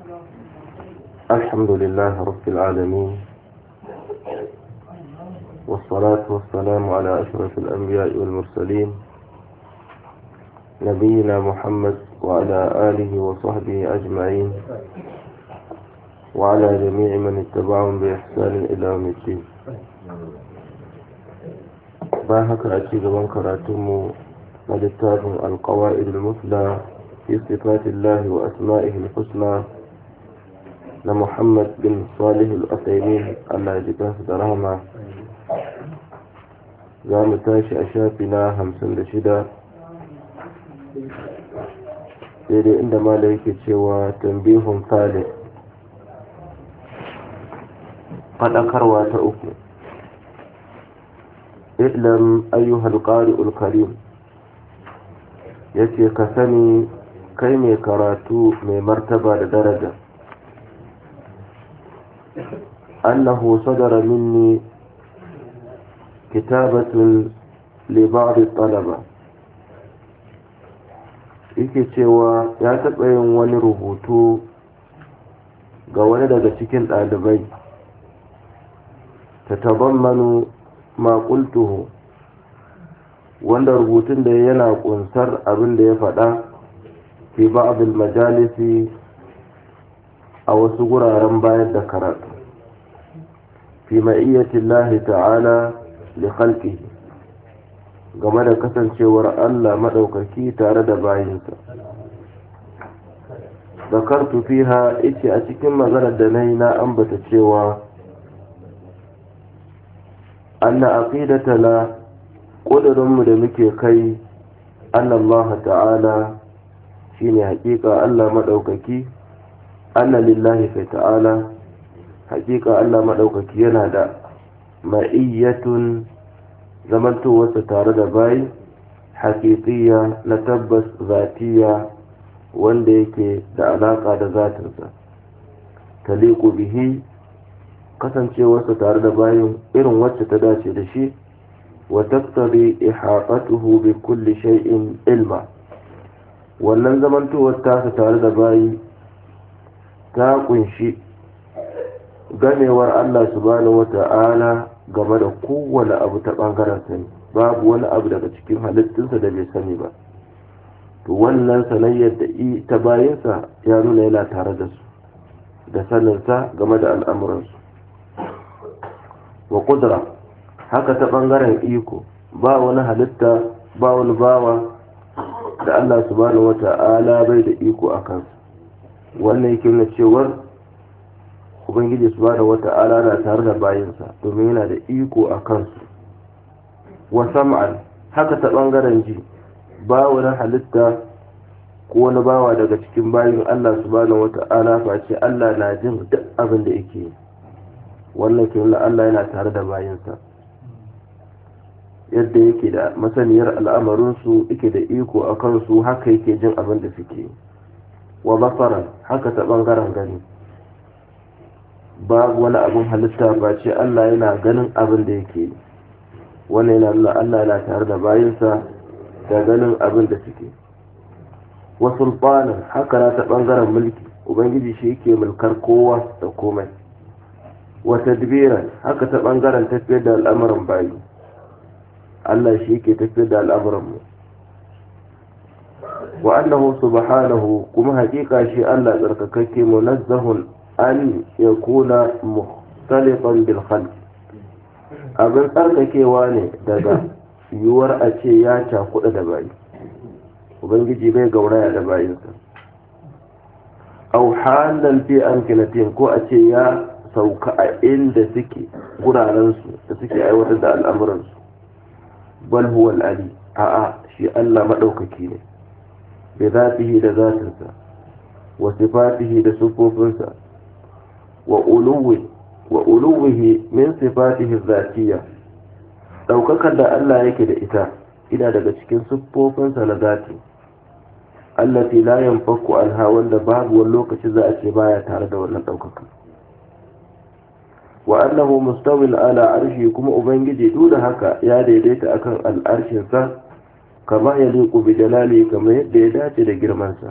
الحمد لله رب العالمين والصلاة والسلام على أشرف الأنبياء والمرسلين نبينا محمد وعلى آله وصحبه أجمعين وعلى جميع من اتبعهم بإحسان إلى يوم الدين باهك أتيك من كراتم ولتاب القواعد المثلى في صفات الله وأسمائه الحسنى لمحمد بن صالح الأثيمين الله يجبه درهما za mu tashi a shafi na hamsin da shida daidai inda mala yake cewa tambihun talib faɗakarwa ta uku islam ayyuhal ƙari'ul karim ya ce ka sani kai mai karatu mai martaba da daraja annahu sadara minni kitabatun libari talaba yake cewa ya taɓa yin wani rubutu ga wani daga cikin ɗalibai ta tabammanu maƙultuhu wanda rubutun da yana ƙunsar abin da ya faɗa fi ba'adul majalisi a wasu guraren bayar da karatu fi ma'iyyatillahi ta'ala likhalqihi game da kasancewar Allah maɗaukaki tare da bayinsa zakartu fiha ice a cikin maganar da nayi na ambata cewa anna aqidatana ƙudurinmu da muke kai anna Allah ta'ala shine haƙiƙa Allah maɗaukaki anna lillahi kai ta'ala haƙiƙa Allah maɗaukaki yana da ma'iyyatun zamantowarsa tare da bayi haƙiƙiya na tabbas zatiya wanda yake da alaƙa da zatinsa taliku bihi kasancewarsa tare da bayin irin wacce ta dace da shi wa tattari ihaqatuhu bi kulli shay'in ilma wannan zamantowar tasa tare da bayi ta kunshi ganewar Allah subhanahu wata'ala game da kowane abu ta ɓangaren sani babu wani abu daga cikin halittunsa da bai sani ba to wannan sanayyar da ta bayansa ya nuna yana tare da su da saninsa game da al'amuransu wa kudura haka ta ɓangaren iko ba wani halitta ba wani bawa da Allah subhanahu wa ta'ala bai da iko a kansu wannan yake nuna cewar ubangiji subhanahu wata'ala na tare da bayinsa domin yana da iko a kansu wa sam'an haka ta bangaren ji ba wani halitta ko wani bawa daga cikin bayin Allah subhanahu wata'ala face Allah na jin duk abin da yake wannan ke nuna Allah yana tare da bayinsa yadda yake da masaniyar al'amarinsu yake da iko a kansu haka yake jin abin da suke wa basaran haka ta bangaren gani babu wani abin halitta ba ce Allah yana ganin abin da yake wannan yana nuna Allah yana tare da bayinsa da ganin abin da suke wa sultanin haka na ta bangaren mulki ubangiji shi yake mulkar kowa da komai wa tadbiran haka ta bangaren tafiyar da al'amuran bayi Allah shi yake tafiyar da al'amuran mu wa annahu subhanahu kuma hakika shi Allah tsarkakakke munazzahun an ya kuna mukhtalifan bil khalq abin tsarkakewa ne daga yiwuwar a ce ya cakuɗa da bayi ubangiji bai gauraya da bayinsa au halan fi amkinatin ko a ce ya sauka a inda suke gurarensu da suke aiwatar da al'amuransu bal huwa ali a'a shi Allah maɗaukaki ne bi zatihi da zatinsa wa sifatihi da sufofinsa wa uluwihi min sifatihi zatiya daukakar da Allah yake da ita ina daga cikin siffofinsa na zati allati la yanfaku anha wanda babu wani lokaci za a ce baya tare da wannan daukaka wa annahu mustawil ala arshi kuma ubangiji duk da haka ya daidaita akan al'arshin sa kama ya liku bi jalali kamar yadda ya dace da girman sa